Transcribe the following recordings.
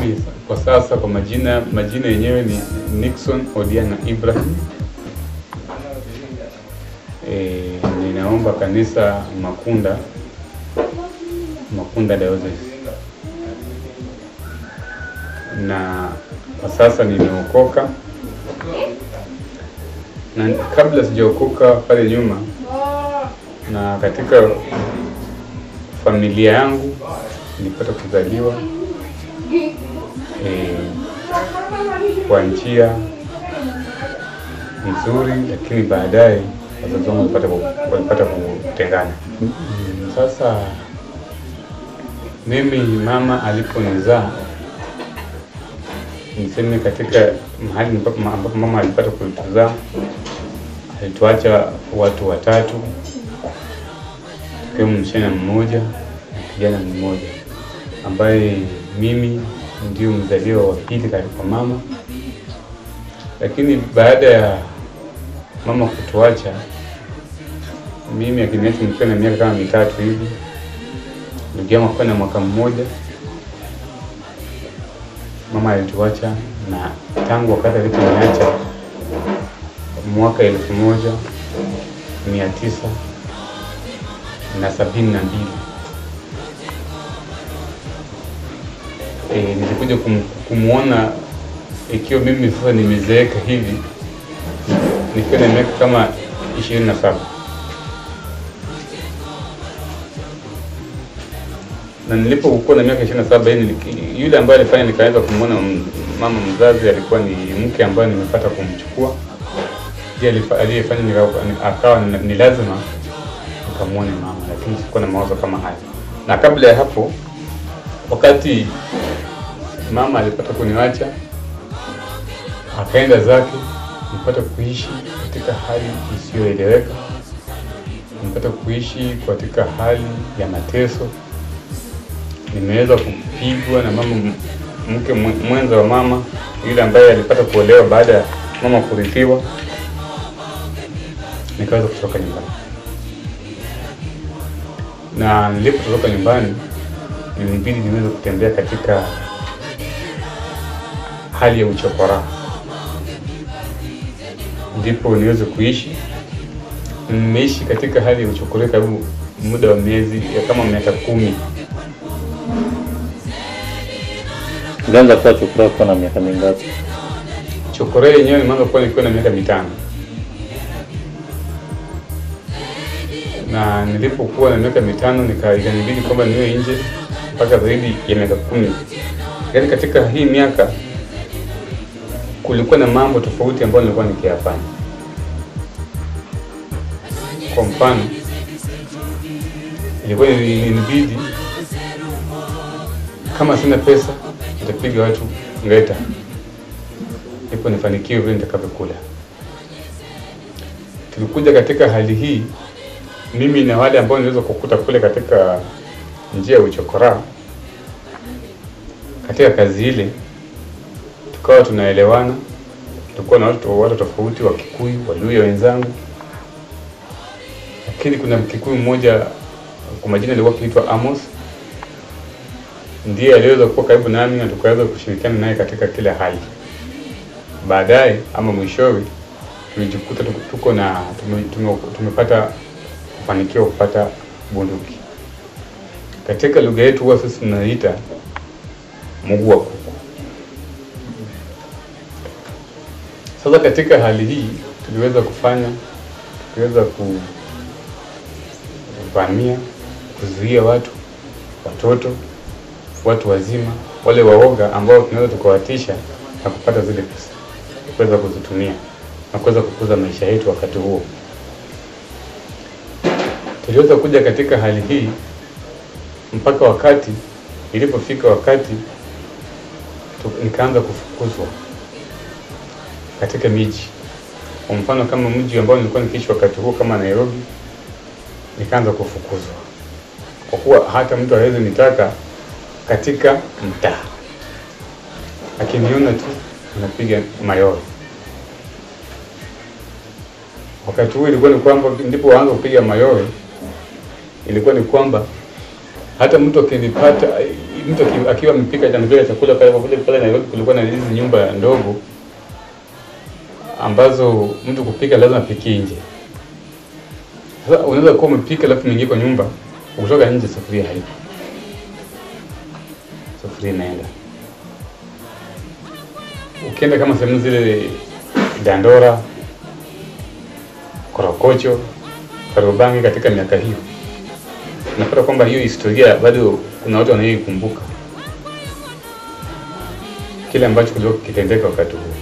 Mimi kwa sasa kwa majina majina yenyewe ni Nixon Odiana Ibrahim. E, ninaomba kanisa Makunda Makunda Diocese, na kwa sasa nimeokoka, na kabla sijaokoka pale nyuma, na katika familia yangu nilipata kuzaliwa e, kwa njia nzuri, lakini baadaye wazazi wangu walipata ku- walipata kutengana. Sasa mimi mama aliponizaa, niseme katika mahali ambapo ambapo mama alipata kutuzaa, alituacha watu watatu, ikiwemo msichana mmoja na kijana mmoja, ambaye mimi ndio mzaliwa wa pili kwa mama. Lakini baada ya mama kutuacha, mimi akiniacha nikiwa na miaka kama mitatu hivi, ndugu yangu akiwa na mwaka mmoja, mama alituacha, na tangu wakati aliponiacha mwaka elfu moja mia tisa na sabini na mbili e, nilikuja kum, kumwona ikiwa mimi sasa nimezeeka hivi nikiwa na miaka kama ishirini na saba na nilipokuwa na miaka ishirini na saba yule ambaye alifanya nikaweza kumwona m- mama mzazi alikuwa ni mke ambaye nimepata kumchukua ndiye alifa- aliyefanya nika- ni- akawa ni ni lazima nikamwone mama, lakini sikuwa na mawazo kama haya. Na kabla ya hapo, wakati mama alipata kuniacha akaenda zake, nilipata kuishi katika hali isiyoeleweka, nilipata kuishi katika hali ya mateso. Nimeweza kupigwa na mama m- mke mwe- mwenza wa mama yule ambaye alipata kuolewa baada ya mama kurithiwa, nikaweza kutoka nyumbani na nilipotoroka nyumbani ilinibidi niweze kutembea katika hali ya uchokora, ndipo niweze kuishi. Nimeishi katika hali ya uchokora karibu muda wa miezi ya kama miaka kumi. Ulianza kuwa chokora ukiwa na miaka mingapi? Chokora yenyewe nimeanza kuwa nikiwa na miaka mitano, na nilipokuwa na miaka mitano nika- ikanibidi kwamba niwe nje mpaka zaidi ya miaka kumi. Yaani katika hii miaka kulikuwa na mambo tofauti ambayo nilikuwa nikiyafanya. Kwa mfano, ilikuwa ilinibidi kama sina pesa nitapiga watu ngeta ndipo nifanikiwe vile nitakavyokula. Tulikuja katika hali hii, mimi na wale ambao niliweza kukuta kule katika njia ya uchokora, katika kazi ile tukawa tunaelewana, tulikuwa na watu watu tofauti, wa Kikuyu, Waluya wenzangu, lakini kuna Mkikuyu mmoja kwa majina alikuwa akiitwa Amos, ndiye aliweza kuwa karibu nami na tukaweza kushirikiana naye katika kila hali. Baadaye ama mwishowe tulijikuta tuko, tuko na tume, tume, tumepata kufanikiwa kupata bunduki. Katika lugha yetu huwa sisi tunaita mguu wa kuku. Sasa katika hali hii tuliweza kufanya tuliweza kuvamia, kuzuia watu, watoto, watu wazima, wale waoga ambao tunaweza tukawatisha na kupata zile pesa kuweza kuzitumia na kuweza kukuza maisha yetu wakati huo. Tuliweza kuja katika hali hii mpaka wakati ilipofika wakati tu, nikaanza kufukuzwa katika miji. Kwa mfano kama mji ambao nilikuwa nikiishi wakati huo kama Nairobi, nikaanza kufukuzwa kwa kuwa hata mtu hawezi nitaka katika mtaa, akiniona tu anapiga mayowe. Wakati huo ilikuwa ni kwamba ndipo waanza kupiga mayowe, ilikuwa ni kwamba hata mtu akinipata mtu aki- akiwa amepika amepika chakula pale, kwa vile pale Nairobi kulikuwa na hizi nyumba ndogo ambazo mtu kupika lazima apikie nje. Sasa unaweza kuwa umepika alafu mwingie kwa nyumba, ukitoka nje sufuria haipo, sufuria inaenda. Ukienda kama sehemu zile Dandora, Korokocho, Kariobangi katika miaka hiyo unapata kwamba hiyo historia bado kuna watu wanaoikumbuka kile ambacho kilikuwa kikitendeka wakati huo.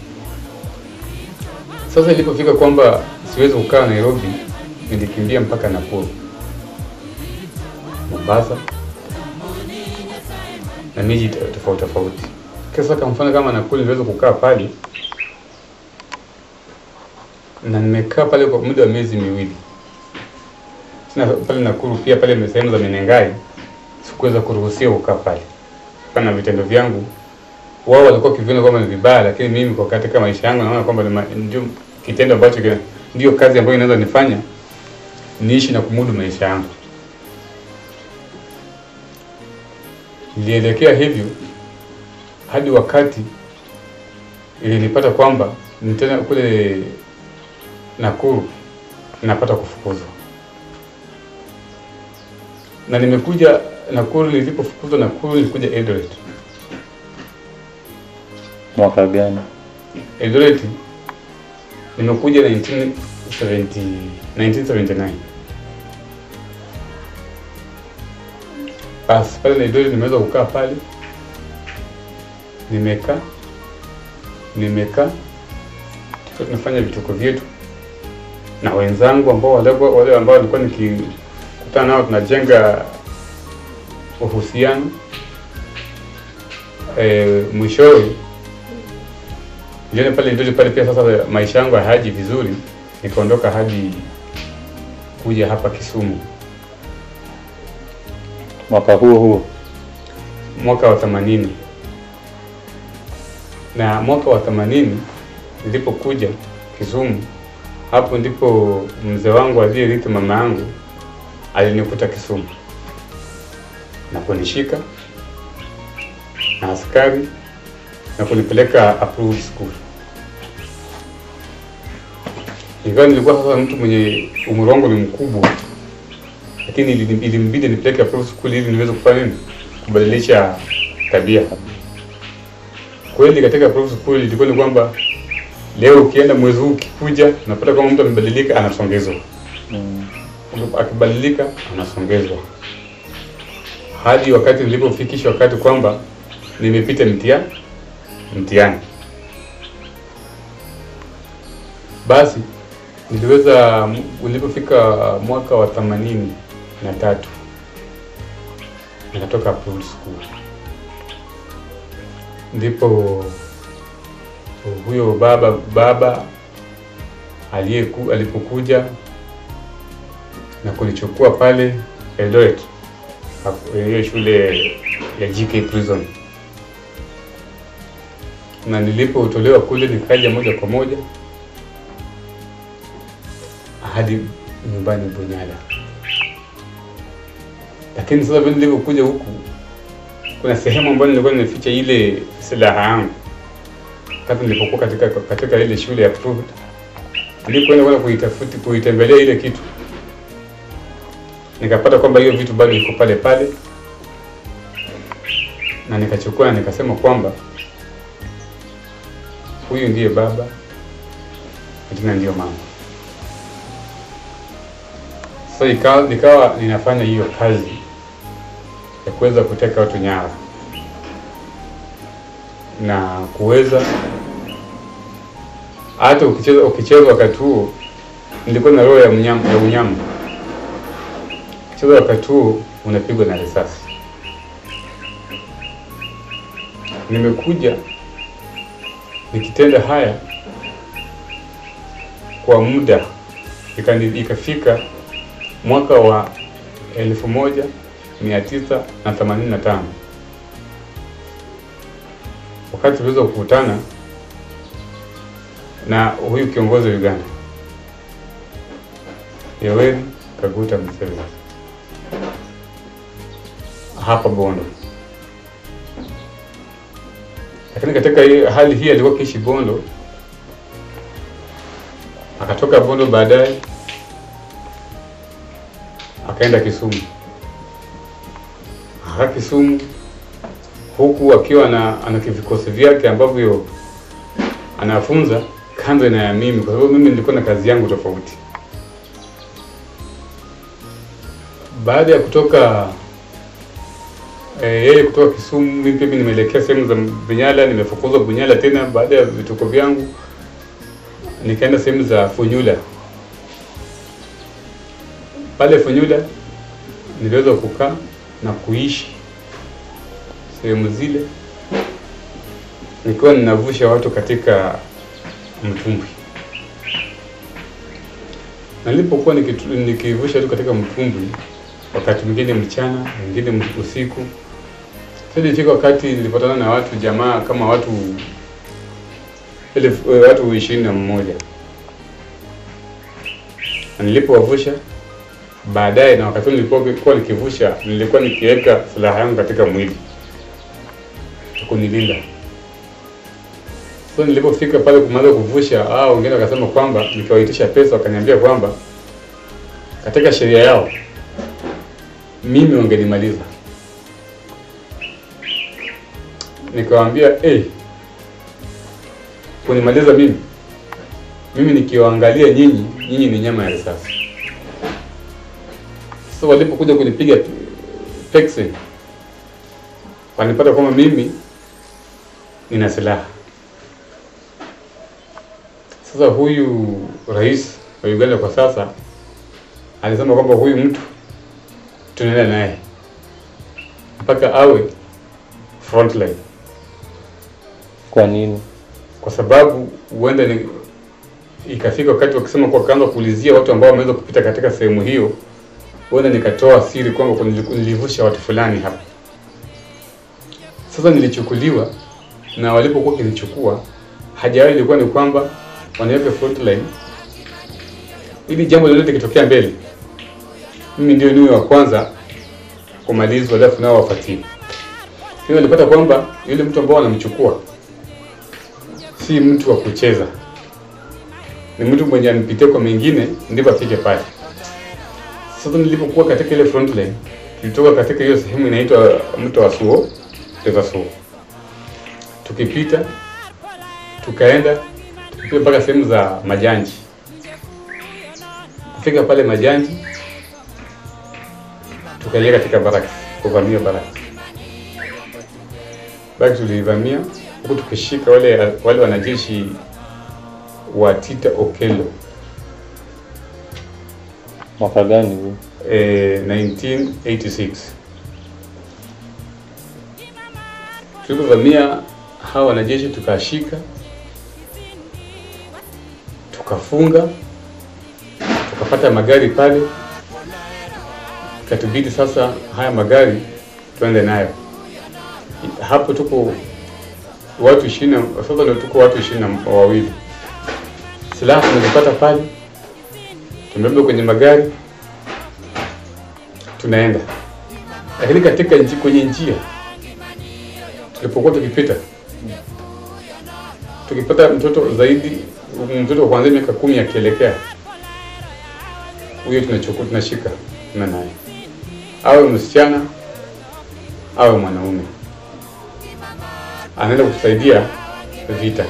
Sasa ilipofika kwamba siwezi kukaa Nairobi, nilikimbia mpaka Nakuru, Mombasa na miji to- tofauti tofauti. Sasa kwa mfano kama Nakuru, niliweza kukaa pale na nimekaa pale kwa muda wa miezi miwili tena pale Nakuru pia pale sehemu za Menengai sikuweza kuruhusiwa kukaa pale kana vitendo vyangu. Wao walikuwa kiviona kwamba ni vibaya, lakini mimi kwa katika maisha yangu naona kwamba ni ma- ndio kitendo ambacho kina- ndio kazi ambayo inaweza nifanya niishi na kumudu maisha yangu. Nilielekea hivyo hadi wakati ilinipata kwamba ni tena kule Nakuru napata kufukuzwa na nimekuja Nakuru. Nilipofukuzwa Nakuru, nilikuja Eldoret. Mwaka gani? Eldoret nimekuja 1970 1979. Basi pale Eldoret nimeweza kukaa pale, nimekaa nimekaa, tukiwa tunafanya vituko vyetu na wenzangu ambao walikuwa wale ambao walikuwa nikikutana nao tunajenga uhusiano e, mwishowe niliona pale ndio pale pia sasa maisha yangu hayaji vizuri, nikaondoka hadi kuja hapa Kisumu Mwaka huo huo. mwaka wa themanini na mwaka wa themanini nilipokuja Kisumu, hapo ndipo mzee wangu aliyerithi mama yangu alinikuta Kisumu na kunishika na askari na kunipeleka approved school. Ingawa nilikuwa sasa mtu mwenye umri wangu ni mkubwa, lakini ili- ilimbidi nipeleke approved school ili niweze kufanya nini, kubadilisha tabia. Kweli katika approved school ilikuwa ni kwamba leo ukienda mwezi huu ukikuja, unapata kwamba mtu amebadilika, anasongezwa Mm. akibadilika anasongezwa hadi wakati nilipofikisha wakati kwamba nimepita mtia mtihani. Basi niliweza ulipofika mwaka wa themanini na tatu nikatoka approved school, ndipo huyo baba baba aliyeku alipokuja na kunichukua pale Eldoret, hapo- hiyo shule ya GK Prison, na nilipotolewa kule nikaja moja kwa moja hadi nyumbani Bunyala. Lakini sasa vile nilivyokuja huku, kuna sehemu ambayo nilikuwa nimeficha ile silaha yangu wakati nilipokuwa katika katika ile shule ya approved, nilipoenda kwenda kuitafuti kuitembelea ile kitu nikapata kwamba hiyo vitu bado iko pale pale, na nikachukua na nikasema kwamba huyu ndiye baba na tena ndiyo mama. So ikawa, nikawa ninafanya hiyo kazi ya kuweza kuteka watu nyara na kuweza hata ukicheza ukicheza wakati huo, nilikuwa na roho ya mnyama, ya unyama cheza wakati huo unapigwa na risasi. Nimekuja nikitenda haya kwa muda ikani- ikafika mwaka wa elfu moja mia tisa na themanini na tano wakati tuliweza kukutana na huyu kiongozi wa Uganda Yoweri Kaguta Museveni hapa Bondo lakini katika hii hali hii alikuwa kiishi Bondo, akatoka Bondo baadaye akaenda Kisumu, aka Kisumu huku akiwa na ana vikosi vyake ambavyo anafunza kando na ya mimi, kwa sababu mimi nilikuwa na kazi yangu tofauti. Baada ya kutoka eh, yeye kutoka Kisumu, mimi pia nimeelekea sehemu za Bunyala, nimefukuzwa Bunyala tena baada ya vituko vyangu, nikaenda sehemu za Funyula. Pale Funyula niliweza kukaa na kuishi sehemu zile nikiwa ninavusha watu katika mtumbwi. Na nilipokuwa nikitu- nikivusha watu katika mtumbwi, wakati mwingine mchana, mwingine usiku, sasa ilifika wakati nilipatana na watu jamaa kama watu elfu, eh, watu ishirini na mmoja na nilipowavusha baadaye, na wakati nilipokuwa nikivusha, nilikuwa nikiweka silaha yangu katika mwili kunilinda. So nilipofika pale kumaliza kuvusha, hao wengine wakasema kwamba, nikiwaitisha pesa, wakaniambia kwamba katika sheria yao mimi wangenimaliza. Nikawaambia hey, kunimaliza mimi mimi nikiwaangalia nyinyi, nyinyi ni nyama ya risasi. So walipokuja kunipiga peksi, wanipata kwamba mimi nina silaha. Sasa huyu rais wa Uganda kwa sasa alisema kwamba huyu mtu tunaenda naye mpaka awe frontline, Kwa nini? kwa sababu huenda ni ikafika wakati wakisema kwa kaanza kuulizia watu ambao wameweza kupita katika sehemu hiyo, huenda nikatoa siri kwamba nili- nilivusha watu fulani hapa. Sasa nilichukuliwa na walipokuwa kinichukua, haja yao ilikuwa ni kwamba wanaweka frontline ili jambo lolote likitokea mbele, mimi ndio niwe wa kwanza kumalizwa, alafu nao wafuatie. Lakini walipata kwamba yule mtu ambao wanamchukua si mtu wa kucheza, ni mtu mwenye anipitia kwa mengine, ndivyo afike pale. Sasa nilipokuwa katika ile front line, tulitoka katika hiyo sehemu inaitwa mto wa Suo, River Suo, tukipita tukaenda tukipita mpaka sehemu za Majanji. Kufika pale Majanji, tukaingia katika baraki, kuvamia baraki. Baraki tulivamia huku tukishika wale wale wanajeshi wa Tita Okello Mwaka gani huu? eh, 1986 tulipovamia hawa wanajeshi tukashika tukafunga tukapata magari pale ikatubidi sasa haya magari tuende nayo hapo tuko watu ishirini na- sasa ndio tuko watu ishirini na wawili silaha tumezipata pale tumebeba kwenye magari tunaenda lakini katika nji, kwenye njia tulipokuwa tukipita tukipata mtoto zaidi mtoto wa kuanzia miaka kumi akielekea huyo tunachukua tunashika tuna naye awe msichana awe mwanaume anaenda kutusaidia vita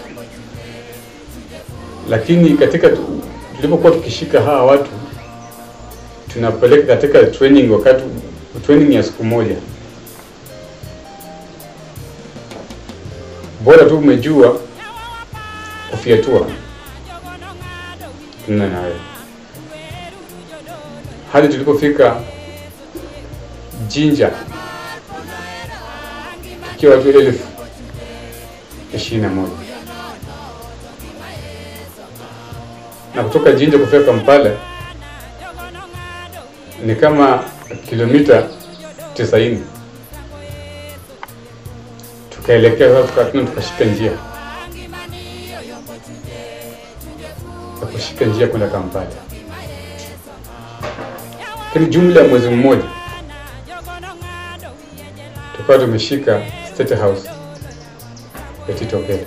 lakini katika tu- tulipokuwa tukishika hawa watu tunapeleka katika training wakati training ya siku moja bora tu umejua kufyatua tuna nawe hadi tulipofika Jinja tukiwa watu elfu ishirini na moja na kutoka Jinja kufika Kampala ni kama kilomita tisaini. Tukaelekea sasa, tukatuna tukashika njia ya kushika njia kwenda Kampala, lakini jumla ya mwezi mmoja tukawa tumeshika State House ya Tito Okello,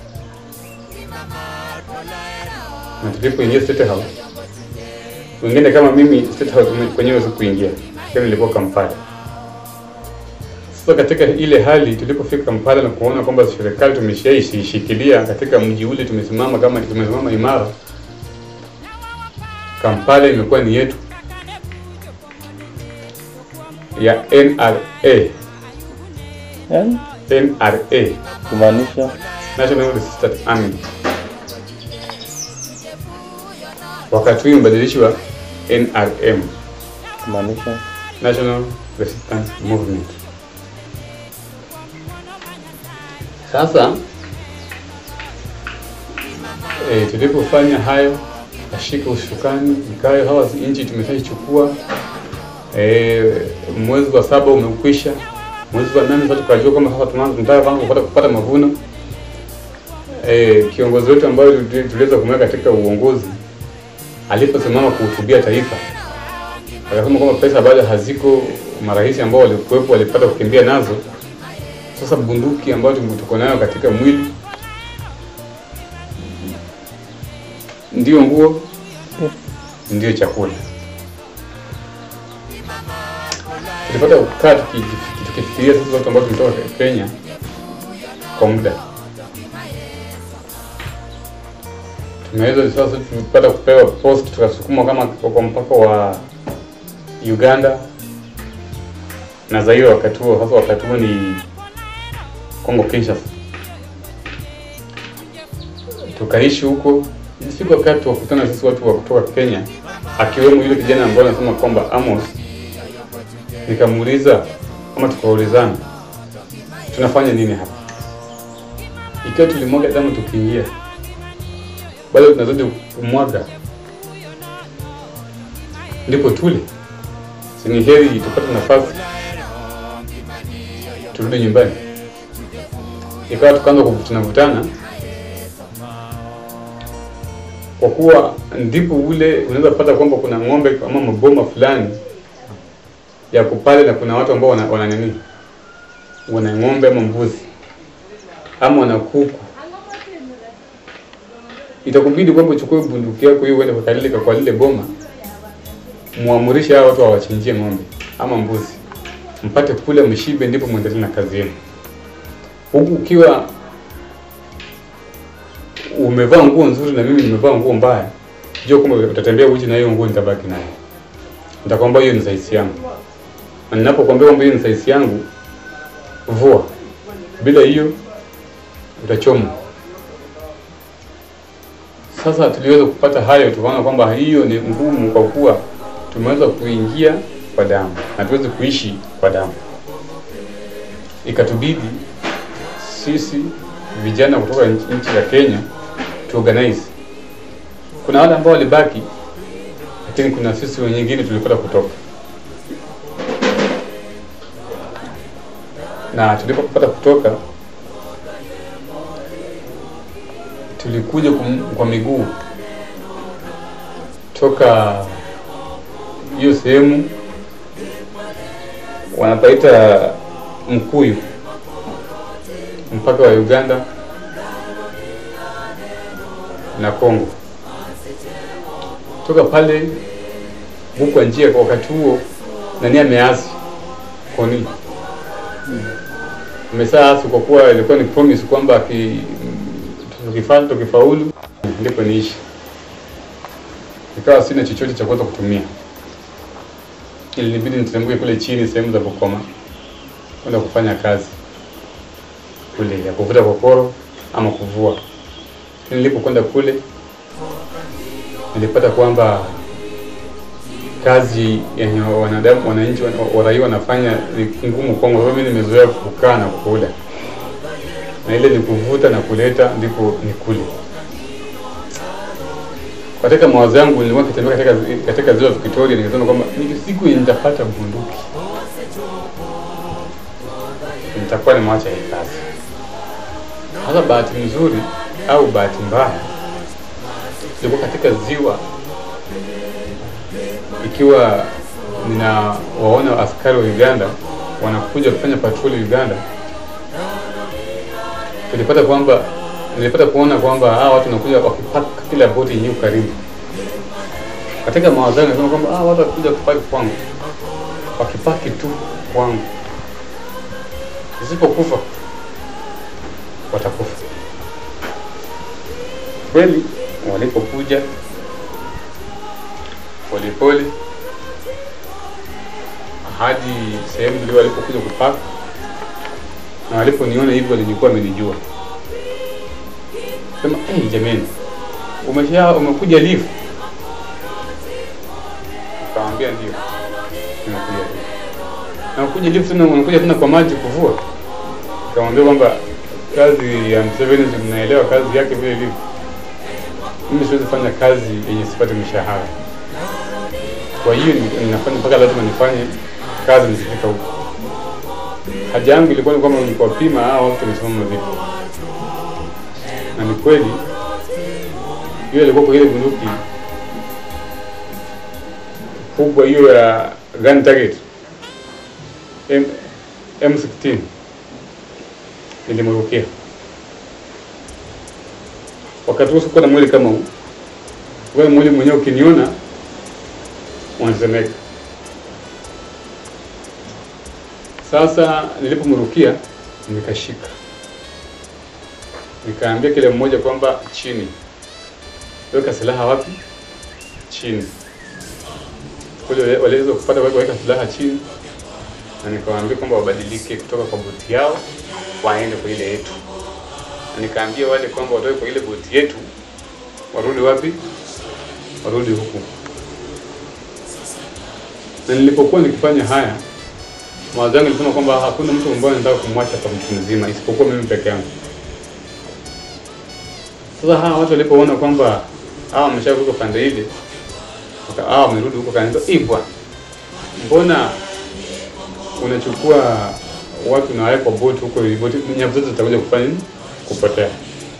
na tulipoingia State House, wengine kama mimi State House kwenyewe sikuingia, lakini nilikuwa Kampala. Sasa katika ile hali tulipofika Kampala na kuona kwamba serikali tumeshaishikilia katika mji ule, tumesimama kama tumesimama imara, Kampala imekuwa ni yetu ya NRA Yaani NRA kumaanisha National Resistance Army. Wakati huu imebadilishwa NRM kumaanisha National Resistance Movement. Sasa e, tulipofanya hayo, kashika ushukani, ikawa hawa nchi tumeshaichukua. E, mwezi wa saba umekwisha, mwezi wa nane sasa tukajua kwamba sasa tunaanza tunataka kwanza kupata kupata mavuno. E, kiongozi wetu ambayo tuli- tuliweza kumweka katika uongozi aliposimama kuhutubia taifa akasema kwamba pesa bado haziko, marais ambao walikuwepo walipata kukimbia nazo. Sasa bunduki ambayo tuko- tuko nayo katika mwili ndio nguo, ndio chakula. Tulipata kukaa tuki- tukifikiria sisi watu ambao tumetoka Kenya kwa muda tumeweza sasa, tulipata kupewa post tukasukumwa kama kwa mpaka wa Uganda na Zaire wakati huo. Sasa wakati huo ni Kongo Kinshasa, tukaishi huko. Ilifika wakati wa kukutana sisi watu wa kutoka Kenya, akiwemo yule kijana ambaye anasema kwamba Amos. Nikamuuliza kama tukaulizana tunafanya nini hapa, ikiwa tulimwaga damu tukiingia, bado tunazidi kumwaga, ndipo tule si ni heri tupate nafasi turudi nyumbani. Ikawa tukaanza kuvutana vutana, kwa kuwa ndipo ule unaweza kupata kwamba kuna ng'ombe ama maboma fulani yako pale, na kuna watu ambao wana, wana nini, wana ng'ombe ama mbuzi ama wana kuku, itakubidi kwamba uchukue bunduki yako hiyo uende kwa lile kwa lile boma muamurishe hao watu wawachinjie ng'ombe ama mbuzi, mpate kula mshibe, ndipo mwendelee na kazi yenu. Huku ukiwa umevaa nguo nzuri na mimi nimevaa nguo mbaya, jua kwamba utatembea uchi na hiyo nguo nitabaki nayo. Nitakwambia hiyo ni size yangu, na ninapokuambia kwamba hiyo ni size yangu, vua. Bila hiyo utachomwa. Sasa tuliweza kupata hayo, tukaona kwamba hiyo ni ngumu kwa kuwa tumeweza kuingia kwa damu na tuweze kuishi kwa damu. Ikatubidi sisi vijana kutoka nchi nchi ya Kenya tuorganize. Kuna wale ambao walibaki, lakini kuna sisi wengine tulipata kutoka, na tulipopata kutoka tulikuja kum, kwa miguu toka hiyo sehemu wanapaita Mkuyu mpaka wa Uganda na Kongo. Toka pale huko njia, kwa wakati huo nani ameasi koni amesaasi, kwa kuwa ilikuwa ni promise kwamba aki- tukifa tukifaulu ndipo niishi. Ikawa sina chochote cha kuweza kutumia, ilinibidi niteremke kule chini sehemu za Bukoma kwenda kufanya kazi kule ya kuvuta kokoro ama kuvua. Nilipokwenda kule nilipata kwamba kazi yenye wanadamu wananchi wana- waraia wanafanya ni ngumu kwangu, kwa sababu mimi nimezoea kukaa na kula, na ile ni kuvuta na kuleta ndipo ni kule. Katika mawazo yangu nilikuwa kitembea katika, katika ziwa Victoria, nikasema kwamba ni siku yenye nitapata bunduki nitakuwa nimewacha hii kazi. Sasa bahati nzuri au bahati mbaya, nilikuwa katika ziwa ikiwa ninawaona askari wa Uganda wanakuja kufanya patroli Uganda. nilipata kwamba nilipata kuona kwamba hawa watu wanakuja wakipaka kila boti yenyewe karibu. Katika mawazo yangu nasema kwamba hawa watu watakuja kupaki kwangu, wakipaki tu kwangu, isipokufa watakufa. Kweli walipokuja polepole hadi sehemu ndio walipokuja kupaka, na waliponiona hivyo walikuwa wamenijua, sema hey, jamani, umesha umekuja lifu? Nikamwambia ndio, nimekuja lifu. Na kuja lifu tena, unakuja tena kwa maji kuvua? Nikamwambia kwamba kazi ya Museveni mnaelewa kazi yake vile ilivyo. Mimi siwezi fanya kazi yenye sipati mshahara. Kwa hiyo ni- ninafanya mpaka lazima nifanye kazi nikifika huko. Haja yangu ilikuwa ni kwamba nikuwapima hao watu wamesimama vipi, na ni kweli hiyo ilikuwa kwa ile bunduki kubwa hiyo ya gun target M, M16 nilimrukia. Wakati huo sikuwa na mwili kama huu. Wewe mwili mwenyewe ukiniona unasemeka. Sasa nilipomrukia nikashika, nikaambia kile mmoja kwamba chini, weka silaha wapi? Chini. Kule waliweza kupata weka silaha chini, na nikawaambia kwamba wabadilike kutoka kwa boti yao waende kwa ile yetu, na nikaambia wale kwamba watoke kwa ile boti yetu warudi wapi? Warudi huku. Na nilipokuwa nikifanya haya, mawazo yangu ilisema kwamba hakuna mtu ambaye anataka kumwacha kwa mtu mzima isipokuwa mimi peke yangu. Sasa hawa watu walipoona kwamba hawa wameshavuka pande ile, waka- hawa wamerudi huko, kaniambia "Eh, bwana, mbona unachukua watu na wale kwa boti huko, ili boti nyavu zote zitakuja kufanya nini? Kupotea.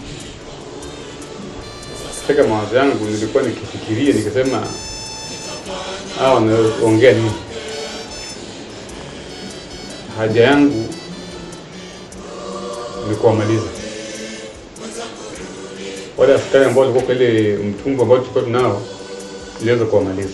Katika mawazo yangu nilikuwa nikifikiria nikisema, hawa wanaongea nini? Haja yangu ni kuwamaliza wale askari ambao walikuwa kwa ile mtumbu ambao tulikuwa tunao, niliweza kuwamaliza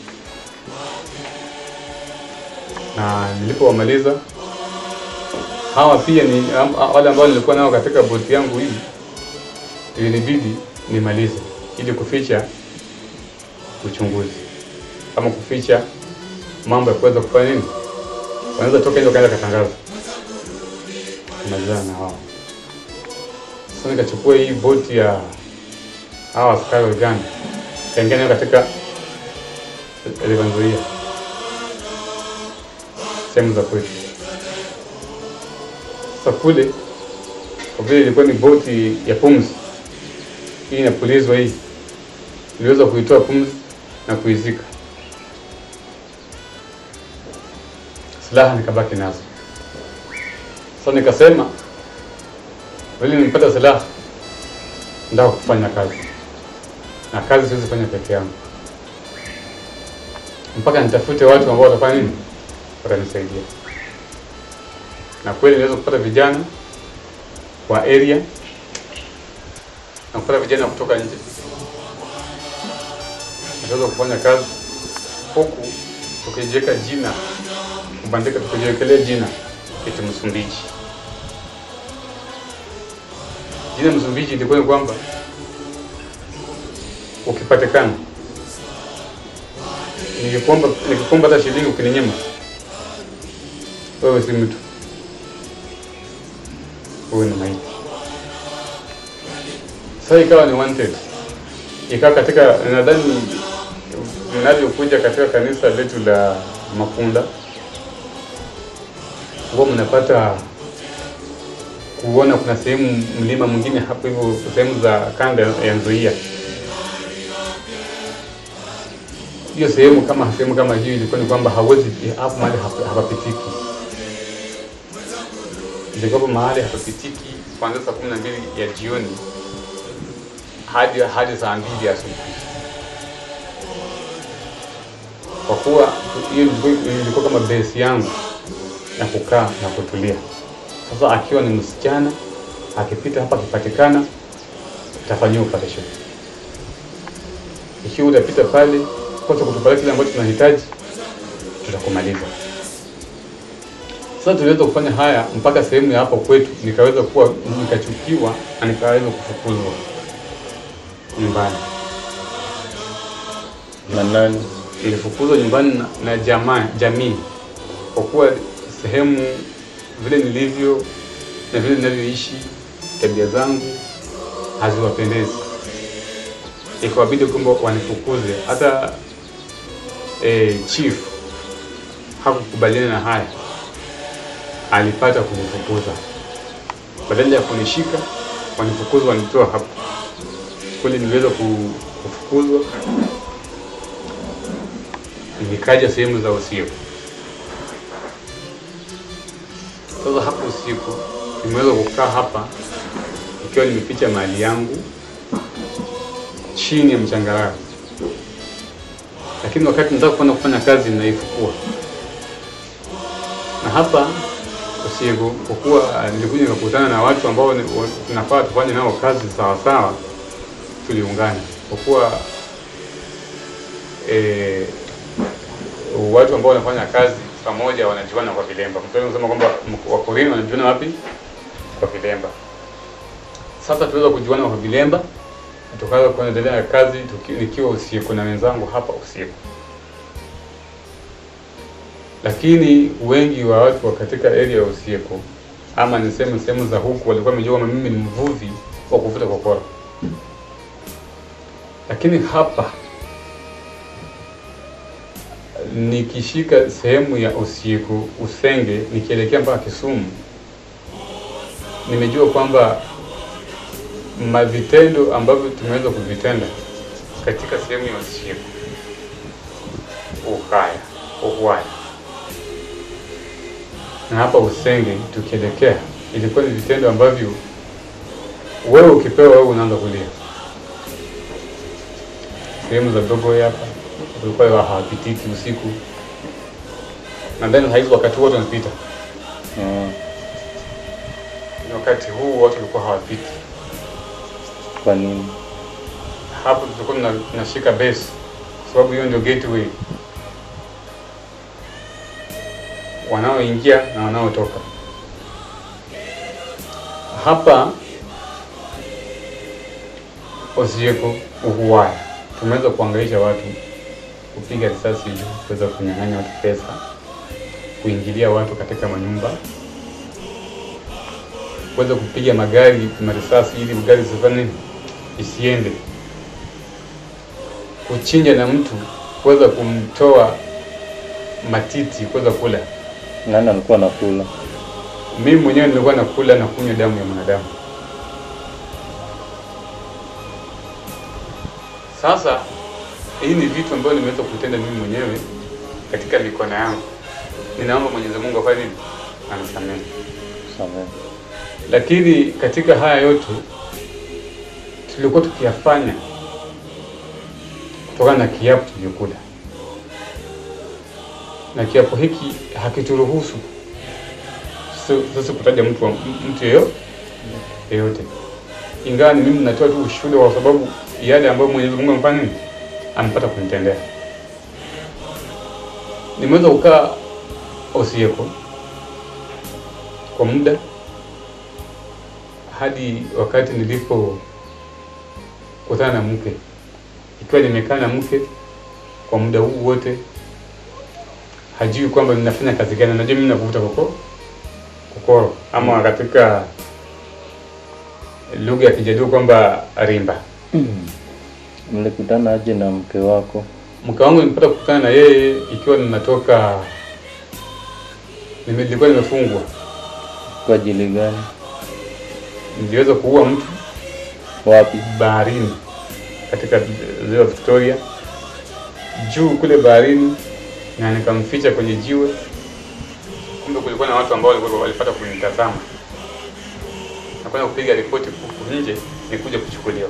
na nilipowamaliza hawa pia ni am- a- wale ambao nilikuwa nao katika boti yangu hii, ilinibidi nimalize ili kuficha uchunguzi ama kuficha mambo ya kuweza kufanya nini, wanaweza toka nje wakaenda katangaza kumalizana na wao. Sasa nikachukua hii boti ya hawa askari wa Uganda kaingia nayo katika Levanzoia sehemu za kwetu. Sasa kule kwa vile ilikuwa ni boti ya pumzi, hii inapulizwa hii, niliweza kuitoa pumzi na kuizika. Silaha nikabaki nazo. Sasa nikasema vile nimepata silaha, nataka kufanya kazi, na kazi siwezi fanya peke yangu, mpaka nitafute watu ambao watafanya nini, watanisaidia. Na kweli niweza kupata vijana wa area na kupata vijana kutoka nje, naweza kufanya kazi huku tukijiweka jina kubandika, tukijiwekelea jina eti Msumbiji. Jina Msumbiji ilikuwa ni kwamba ukipatikana, nikikomba nikikomba hata shilingi ukininyima, wewe si mtu, wewe ni maiti. Sasa ikawa ni wanted, ikawa katika nadhani mnavyokuja katika kanisa letu la Makunda huwa mnapata kuona kuna sehemu mlima mwingine hapo hivyo, sehemu za kanda ya Nzoia. Hiyo sehemu kama sehemu kama hiyo ilikuwa ni kwamba hawezi hapo mahali hapa- hapapitiki, ilikuwa mahali hapapitiki kuanzia saa kumi na mbili ya jioni hadi hadi saa mbili asubuhi, kwa kuwa hiyo ilikuwa- ilikuwa kama base yangu ya kukaa na kutulia. Sasa akiwa ni msichana akipita hapa, akipatikana atafanyiwa operation. Ikiwa utapita pale kosa kutupatia kile ambacho tunahitaji, tutakumaliza. Sasa tuliweza kufanya haya mpaka sehemu ya hapo kwetu, nikaweza kuwa nikachukiwa na nikaweza kufukuzwa nyumbani. Na nani? Nilifukuzwa nyumbani na, na jamaa jamii, kwa kuwa sehemu vile nilivyo na vile ninavyoishi, tabia zangu haziwapendezi, ikawabidi kwamba wanifukuze. Hata eh, chief hakukubaliana na haya, alipata kunifukuza. Badala ya kunishika wanifukuza, wanitoa hapo. Kweli niliweza ku- kufukuzwa, nikaja sehemu za usiku. Sasa hapo usiku nimeweza kukaa hapa ikiwa nimeficha mali yangu chini ya mchangarawe, lakini wakati nataka kwenda kufanya kazi naifukua. Na hapa usiku, kwa kuwa nilikuja nikakutana na watu ambao ni- wa- tunafaa tufanye nao kazi sawa sawa, tuliungana kwa kuwa eh, watu ambao wanafanya kazi pamoja wanajuana kwa vilemba. Mtu anasema kwamba m- Wakorini wanajuana wapi? Kwa vilemba. Sasa tuweza kujuana kwa vilemba, tukaanza kuendelea na kazi tuki, nikiwa usiku na wenzangu hapa usiku, lakini wengi wa watu wa katika area ya usiku ama niseme sehemu za huku walikuwa wamejua kwamba mimi ni mvuvi wa kuvuta kokora, lakini hapa nikishika sehemu ya usiku Usenge nikielekea mpaka Kisumu, nimejua kwamba mavitendo ambavyo tumeweza kuvitenda katika sehemu ya usiku, Ukaya, Ukwaya na hapa Usenge tukielekea, ilikuwa ni vitendo ambavyo wewe ukipewa wewe unaanza kulia. Sehemu za Dogoe hapa kulikuwa hawapitiki usiku, nadhani saizi wakati wote wanapita, Mm. ni wakati huu watu walikuwa hawapiti. Kwa nini? Hapo tulikuwa tuna- tunashika base, kwa sababu hiyo ndio gateway, wanaoingia na wanaotoka hapa Osieko Uhuwaya. Tumeweza kuangaisha watu, kupiga risasi juu, kuweza kunyang'anya watu pesa, kuingilia watu katika manyumba, kuweza kupiga magari marisasi ili gari zifanye nini? isiende, kuchinja na mtu, kuweza kumtoa matiti, kuweza kula. Nani alikuwa anakula? Mimi mwenyewe nilikuwa nakula na kunywa damu ya mwanadamu. Sasa hii ni vitu ambavyo nimeweza kutenda mimi mwenyewe katika mikono yangu. Ninaomba Mwenyezi Mungu afanye nini? Anisamehe. Samehe. Lakini katika haya yote tulikuwa tukiyafanya kutokana na kiapo tuliokula, na kiapo hiki hakituruhusu sisi- sisi kutaja mtu wa- mtu yeyo- yeyote, ingawa ni mimi natoa tu ushuhuda kwa sababu yale ambayo Mwenyezi Mungu amefanya nini, amepata kunitendea. Nimeweza kukaa Osieko kwa muda hadi wakati nilipo kutana na mke, ikiwa nimekaa na mke kwa muda huu wote, hajui kwamba ninafanya kazi gani. Najua mimi navuta koko kokoro, ama katika lugha ya Kijaluo kwamba rimba. Mlikutana aje na mke wako? Mke wangu nilipata kukutana na yeye ikiwa ninatoka, nime- nilikuwa nimefungwa, Kwa ajili gani? niliweza kuua mtu Wapi? baharini katika ziwa Victoria juu kule baharini, na nikamficha kwenye jiwe. Kumbe kulikuwa na watu ambao walikuwa walipata kunitazama na kwenda kupiga ripoti huku nje, nikuja kuchukuliwa.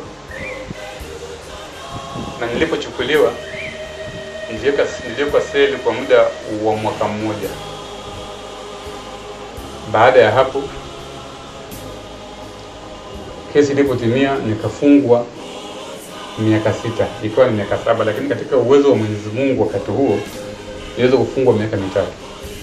Na nilipochukuliwa niliweka niliwekwa seli kwa muda wa mwaka mmoja. Baada ya hapo kesi ilipotimia nikafungwa miaka sita, ikiwa ni miaka saba, lakini katika uwezo wa Mwenyezi Mungu wakati huo niliweza kufungwa miaka mitatu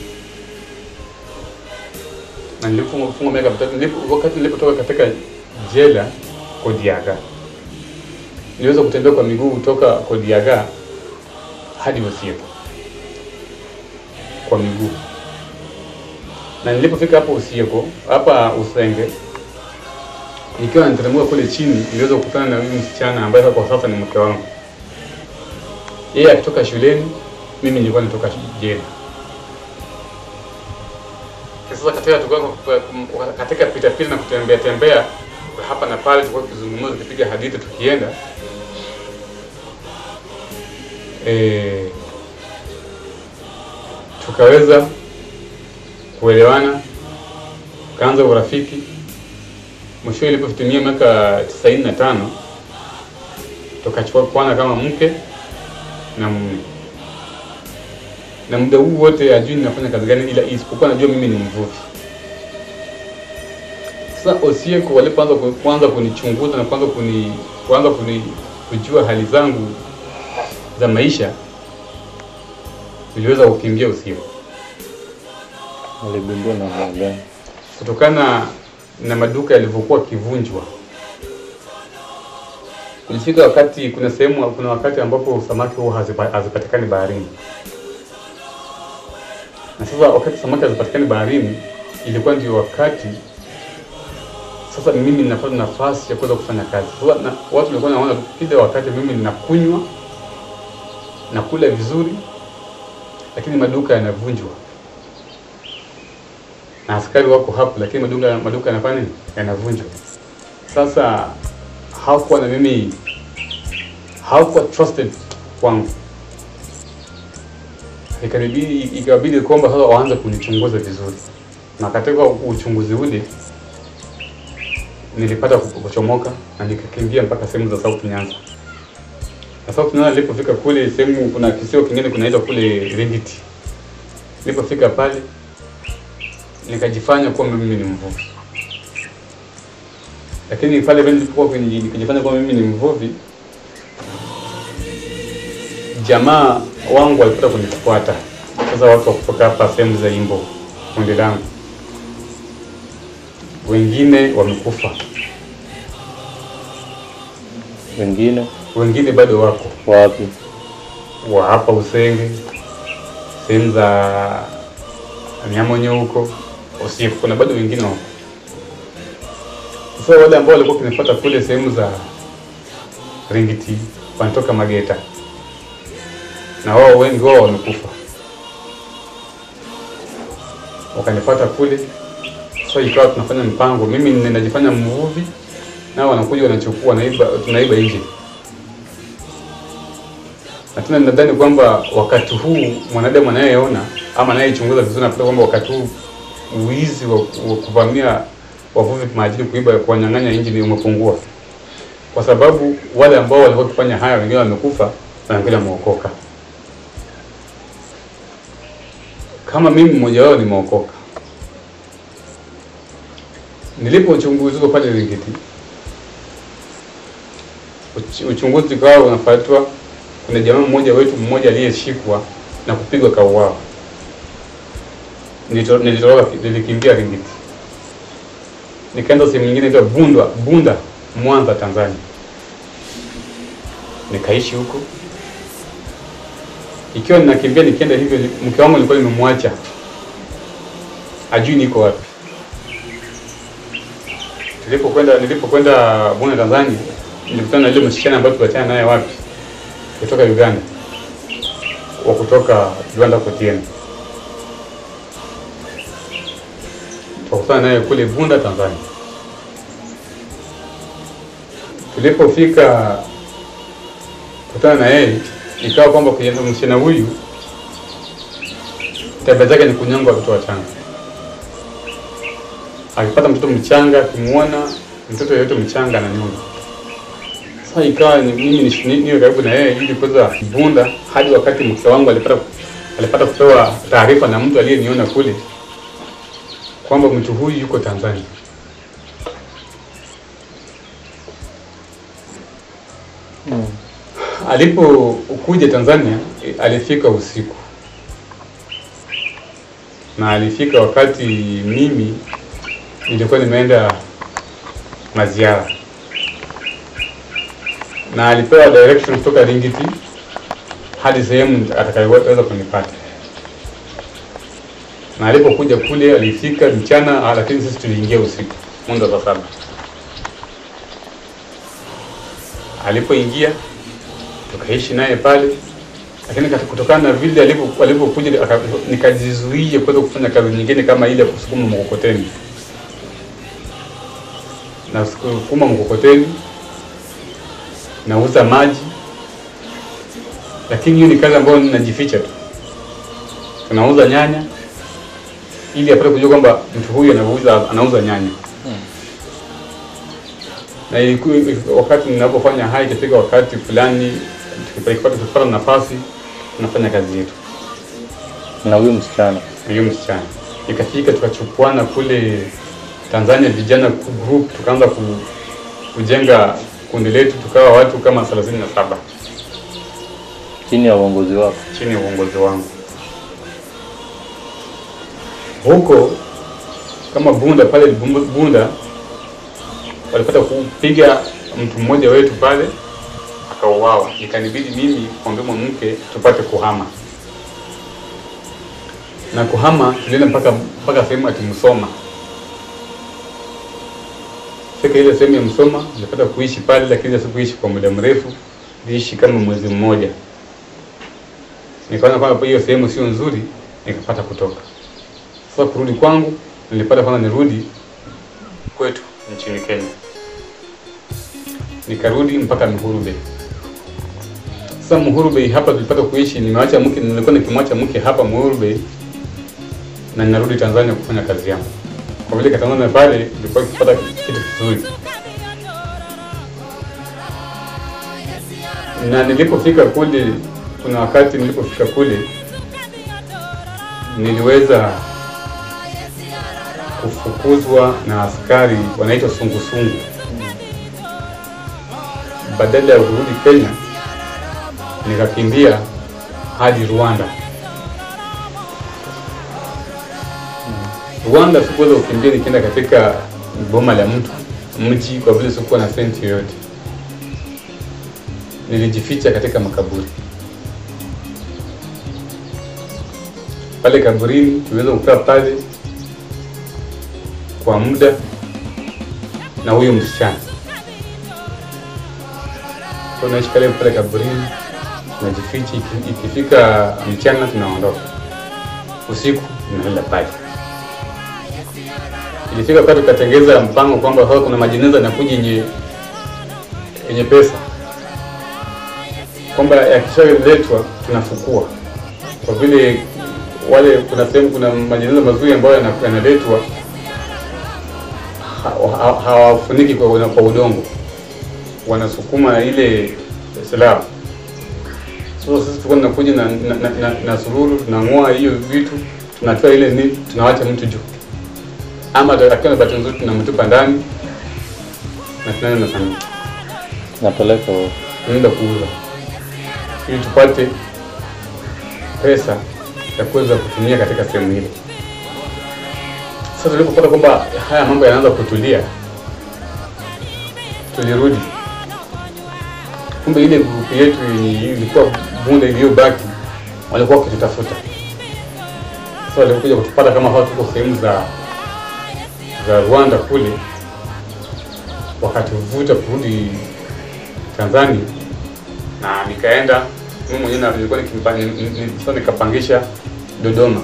na nilifungwa kufungwa miaka mitatu nilipo, wakati nilipotoka katika jela Kodiaga niliweza kutembea kwa miguu kutoka Kodiaga hadi Osieko kwa miguu, na nilipofika hapo Osieko hapa Usenge, nikiwa nateremka kule chini, niliweza kukutana na huyu msichana ambaye kwa sasa ni mke wangu. Yeye akitoka shuleni, mimi nilikuwa natoka jela. Sasa katika tukao katika pita pita na kutembea tembea hapa na pale, tulikuwa tukizungumza, tukipiga hadithi, tukienda e, tukaweza kuelewana, tukaanza urafiki. Mwisho ilipotimia miaka tisaini na tano tukachukua kwana kama mke na mume na muda huu wote ajui ninafanya kazi gani, ila isipokuwa najua mimi ni mvuvi. Sasa Osieko walipoanza ku- kuanza kunichunguza na kuanza kuni kuanza kuni kujua hali zangu za maisha, niliweza kukimbia Osieko Aligundua namna gani? kutokana na maduka yalivyokuwa kivunjwa. Ilifika wakati, kuna sehemu, kuna wakati ambapo samaki huwa hazipa- hazipatikani baharini na sasa wakati samaki hazipatikani baharini, ilikuwa ndio wakati sasa mimi ninapata nafasi ya kuweza kufanya kazi. Sasa na, watu walikuwa naona kile wakati mimi ninakunywa nakula vizuri, lakini maduka yanavunjwa na askari wako hapo, lakini maduka maduka yanafanya nini? Yanavunjwa. Sasa hawakuwa na mimi, hawakuwa trusted kwangu ikanibidi ikabidi kwamba sasa waanze kunichunguza vizuri, na katika uchunguzi ule nilipata ku- kuchomoka na nikakimbia mpaka sehemu za South Nyanza. Na South Nyanza nilipofika kule sehemu, kuna kisio kingine kunaitwa kule Ringiti. Nilipofika pale nikajifanya kuwa mimi ni mvuvi, lakini pale vile nilipokuwa kwenye- nikijifanya kuwa mimi ni mvuvi, jamaa wangu walipata kunifuata. Sasa watu wa kutoka hapa sehemu za Imbo, kundi langu, wengine wamekufa, Wengine wengine bado wako wapi? wa hapa Usenge, sehemu za Nyamonyo huko Osieko, kuna bado wengine wako. Sasa wale ambao walikuwa kunifuata kule sehemu za Ringiti wanatoka Mageta, na wao wengi wao wamekufa, wakanifuata kule. Sasa ikawa tunafanya mpango, mimi ninajifanya mvuvi, nao wanakuja wanachukua, naiba, tunaiba nje na tena nadhani kwamba wakati huu mwanadamu anayeona ama anayechunguza vizuri anapata kwamba wakati huu wizi wa, wa kuvamia wavuvi majini, kuiba, kuwanyang'anya injini umepungua, kwa sababu wale ambao walikuwa wakifanya haya wengine wamekufa na wengine wameokoka. Kama mimi mmoja wao nimeokoka. Nilipochunguzwa pale Ringiti, uch- uchunguzi ukawa unafuatwa kuna jamaa mmoja wetu mmoja aliyeshikwa na kupigwa kauawa. Nilito- Nilitoroka, nilikimbia Ringiti, nikaenda sehemu nyingine inaitwa Bunda, Bunda, Mwanza, Tanzania. Nikaishi huko, ikiwa ninakimbia nikienda hivyo, mke wangu nilikuwa nimemwacha, ajui niko wapi. Nilipokwenda nilipokwenda Bunda, Tanzania, nilikutana na yule msichana ambaye tuliachana naye wapi kutoka Uganda wa kutoka Rwanda Kotieni, tukakutana naye kule Bunda, Tanzania. Tulipofika kutana na yeye, ikawa kwamba kwenye msichana huyu tabia zake ni kunyonga watoto wachanga. Akipata mtoto mchanga, akimwona mtoto yeyote mchanga ananyonga. Sasa ikawa ni mimi ni- ni- niwe karibu na yeye ili kuweza Bunda hadi wakati mke wangu alipata alipata kupewa taarifa na mtu aliyeniona kule kwamba mtu huyu yuko Tanzania. alipokuja Tanzania eh, alifika usiku na alifika wakati mimi nilikuwa nimeenda maziara, na alipewa direction kutoka Ringiti hadi sehemu atakayoweza kunipata. Na alipokuja kule alifika mchana, ah, lakini sisi tuliingia usiku mwendo wa saa saba. Alipoingia tukaishi naye pale, lakini kati- kutokana na vile alipo- alipokuja aka- nikajizuia kuweza kufanya kazi nyingine kama ile ya kusukuma mkokoteni na sukuma mkokoteni, nauza maji, lakini hiyo ni kazi ambayo ninajificha tu. Tunauza nyanya ili apate kujua kwamba mtu huyu anauza anauza nyanya na ilikuwa wakati ninapofanya haya, ikifika wakati fulani tukipata tukipata nafasi tunafanya kazi yetu na huyu msichana na hiyo msichana. Ikafika tukachukuana kule Tanzania vijana group, tukaanza ku, kujenga kundi letu, tukawa watu kama thelathini na saba chini ya uongozi wako. chini ya uongozi wangu. Huko kama Bunda pale Bunda- Bunda walipata kupiga mtu mmoja wetu pale akauawa, ikanibidi mimi kuambia mwanamke tupate kuhama, na kuhama tulienda mpaka mpaka sehemu ati Msoma. Fika ile sehemu ya Msoma nilipata kuishi pale, lakini sikuishi kwa muda mrefu, niliishi kama mwezi mmoja nikaona kwamba hiyo sehemu sio nzuri, nikapata kutoka. Sasa kurudi kwangu, nilipata kwanza nirudi kwetu nchini Kenya, nikarudi mpaka Muhuru Bay. Sasa Muhuru Bay hapa tulipata kuishi, nimeacha mke, nilikuwa nikimwacha mke hapa Muhuru Bay na ninarudi Tanzania kufanya kazi yangu. Kwa vile Tanzania pale nilikuwa nikipata kitu kizuri, na nilipofika kule, kuna wakati nilipofika kule niliweza kufukuzwa na askari wanaitwa sungusungu. Badala ya kurudi Kenya, nikakimbia hadi Rwanda. Rwanda sikuweza kukimbia nikienda katika boma la mtu mji, kwa vile sikuwa na senti yoyote. Nilijificha katika makaburi pale kaburini, tuliweza kukaa pale kwa muda na huyo msichana. Kwa naishi pale pale kaburini, tunajificha. iki- Ikifika mchana tunaondoka, usiku tunalala pale. Ilifika wakati tukatengeza mpango kwamba sasa kuna majeneza yanakuja yenye yenye pesa, kwamba yakishaletwa tunafukua, kwa vile wale kuna sehemu kuna majeneza mazuri ambayo yana- yanaletwa ha- ha- hawafuniki kwa, kwa udongo, wanasukuma na ile silaha. So sisi tulikuwa tunakuja na, na, na, na, na sururu tunang'oa hiyo vitu tunatoa ile ni tunawacha mtu juu, ama akiwa na bahati nzuri tunamtupa ndani na tunaenda na familia Napeleka wewe. tunaenda kuuza ili tupate pesa ya kuweza kutumia katika sehemu ile. Sasa tulipopata kwamba haya mambo yanaanza kutulia, tulirudi. Kumbe ile grupu yetu yenye ilikuwa Bunda iliyobaki walikuwa wakitutafuta. Sasa walikuja kutupata kama hao tuko sehemu za za Rwanda kule, wakatuvuta kurudi Tanzania na nikaenda mimi mwenyewe na nilikuwa nikimpa- ni- ni- ni- sasa nikapangisha Dodoma.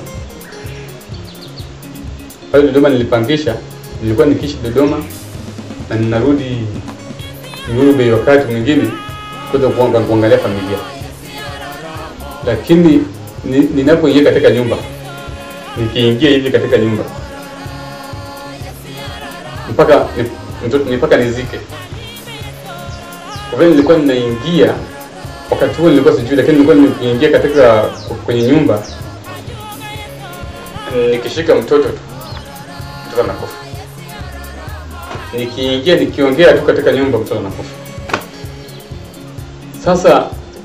Pale Dodoma nilipangisha, nilikuwa nikiishi Dodoma na ninarudi Uhuru Bay wakati mwingine kuweza kuanga- kuangalia familia, lakini ni- ninapoingia katika nyumba, nikiingia hivi katika nyumba mpaka ni- mtoto- mpaka nizike kwa vile nilikuwa ninaingia wakati huo nilikuwa sijui, lakini nilikuwa nikiingia katika kwenye nyumba nikishika mtoto tu mtoto anakufa, nikiingia nikiongea tu katika nyumba mtoto anakufa. Sasa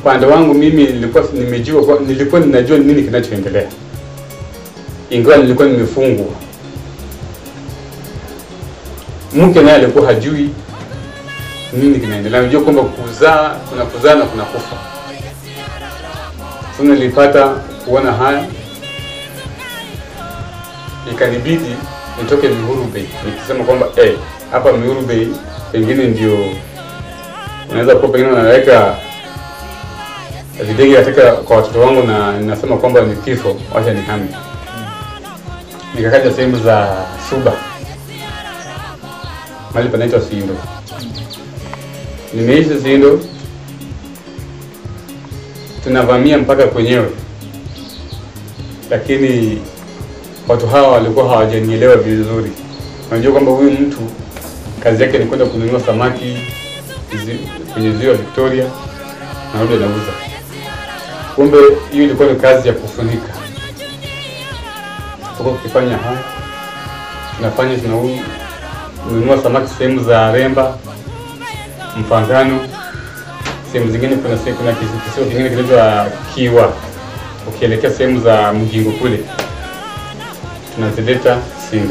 upande wangu mimi nilikuwa nimejua kwa- nilikuwa ninajua nini kinachoendelea, ingawa nilikuwa nimefungwa. Mke naye alikuwa hajui nini kinaendelea, anajua kwamba kuzaa kuna kuzaa na kuna kufa. Sasa nilipata kuona haya, ikanibidi nitoke Mihuru Bay nikisema kwamba eh, hapa Mihuru Bay pengine ndio unaweza kuwa pengine unaweka videge katika kwa watoto wangu na ninasema kwamba ni kifo, wacha nihame. Nikakaja sehemu za Suba, mahali panaitwa Sindo. Nimeishi Sindo, tunavamia mpaka kwenyewe, lakini watu hawa walikuwa hawajanielewa vizuri. Unajua kwamba huyu mtu kazi yake ni kwenda kununua samaki zi- kwenye ziwa Victoria na rudi anauza. Kumbe hiyo ilikuwa ni kazi ya kufunika. Tuko tukifanya haya, tunafanya tunanunua samaki sehemu za Remba, Mfangano, sehemu zingine kuna se- kuna kisi- kisiwa kingine kinaitwa Kiwa, ukielekea sehemu za Mjingo kule tunazileta Sindo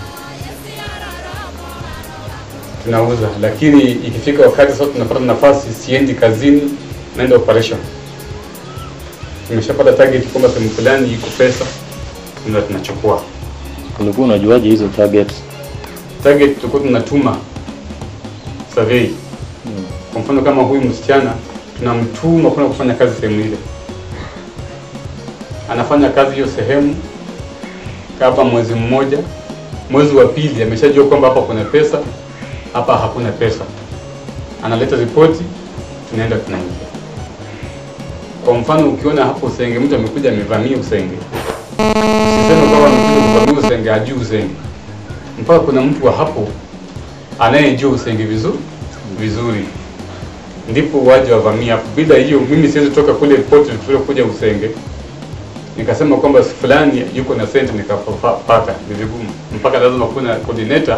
tunauza, lakini ikifika wakati sasa tunapata nafasi, siendi kazini, naenda operation. Tumeshapata target kwamba sehemu fulani iko pesa, ndio tunachukua Ulikuwa unajuaje hizo targets? target. Tulikuwa tunatuma survey. Mm. Kwa mfano kama huyu msichana tunamtuma kwenda kufanya kazi sehemu ile, anafanya kazi hiyo sehemu kama mwezi mmoja, mwezi wa pili ameshajua kwamba hapa kuna pesa, hapa hakuna pesa, analeta ripoti, tunaenda tunaingia. Kwa mfano ukiona hapo Usenge, mtu amekuja amevamia Usenge, usiseme kwamba amekuja kuvamia Usenge, hajui Usenge, mpaka kuna mtu wa hapo anayejua Usenge vizuri vizuri ndipo waje wavamia hapo. Bila hiyo mimi siwezi toka kule Port Victoria kuja Usenge nikasema kwamba fulani yuko na senti nikapata, ni vigumu, mpaka lazima kuna coordinator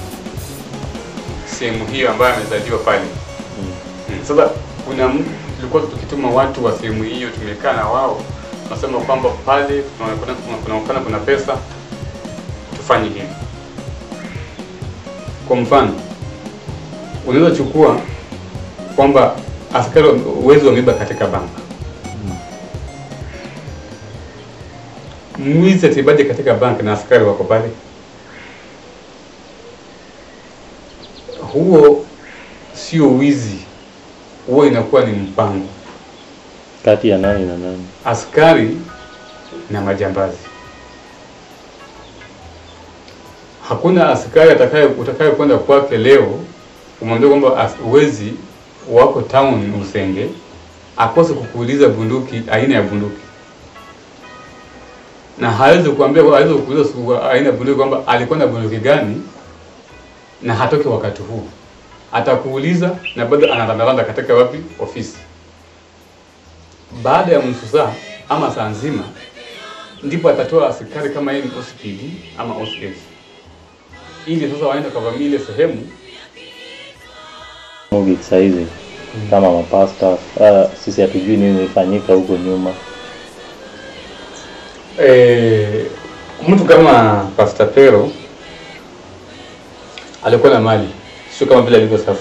sehemu hiyo ambayo amezaliwa pale. Mm. Sasa kuna m- tulikuwa tukituma watu wa sehemu hiyo, tumekaa na wao, nasema kwamba pale kunaonekana kuna, kunaonekana kuna pesa, tufanye hivi. Kwa mfano, unaweza chukua kwamba askari wezi wameiba katika banka mwizi atibaje katika banki na askari wako pale? Huo sio wizi, huo inakuwa ni mpango, Kati ya nani na nani? askari na majambazi. Hakuna askari atakaye utakaye kwenda kwake leo umwambie kwamba as- wezi wako town Usenge, akose kukuuliza bunduki, aina ya bunduki na hawezi kuambia hawezi kuuliza su- aina ya bunduki kwamba alikuwa na bunduki gani na hatoki wakati huu. Atakuuliza na bado anarandaranda katika wapi ofisi. Baada ya nusu saa ama saa nzima, ndipo atatoa askari kama yeye ni OCPD ama OCS, ili sasa waende kavamia ile sehemu Mugi saizi kama mapasta uh, sisi hatujui nini ilifanyika huko nyuma. Eh, mtu kama Pastor Pero alikuwa na mali, sio kama vile alivyo sasa,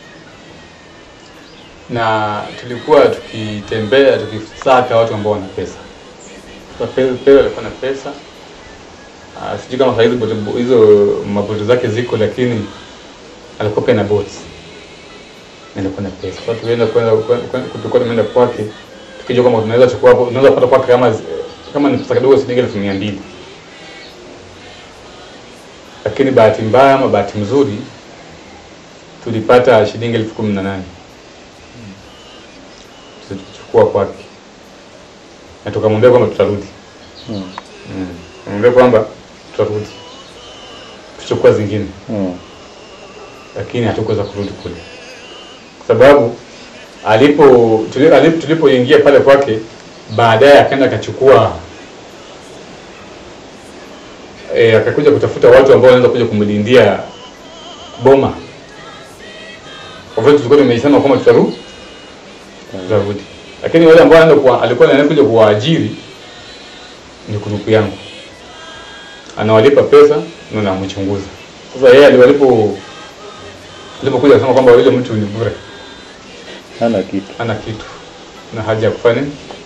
na tulikuwa tukitembea tukisaka watu ambao wana pesa. Sasa Pero, Pero alikuwa na pesa Ah, sijui kama saa hizi boti- hizo maboti zake ziko, lakini alikuwa pia na boti na alikuwa na pesa. Sasa tulienda kwenda kwenda- tulikuwa tumeenda kwake tukijua kama tunaweza chukua hapo, tunaweza kupata kwake kama kama ni pesa kidogo shilingi elfu mia mbili lakini bahati mbaya ama bahati mzuri tulipata shilingi elfu kumi na nane tulichukua kwake na tukamwambia kwamba tutarudi Mm. mm. Tukamwambia kwamba tutarudi tuchukua zingine Mm. lakini hatukuweza kurudi kule kwa sababu alipo tuli- alipo- tulipoingia pale kwake baadaye akaenda akachukua e, akakuja kutafuta watu ambao wanaweza kuja kumlindia boma kwa vile tulikuwa tumesema kwamba tutaru tutarudi lakini wale ambao anaenda kuwa, alikuwa anakuja kuwaajiri ni kurupu yangu, anawalipa pesa na namchunguza. Sasa yeye aliwalipo alipokuja kusema kwamba yule mtu ni bure, hana kitu hana kitu na haja ya kufanya nini?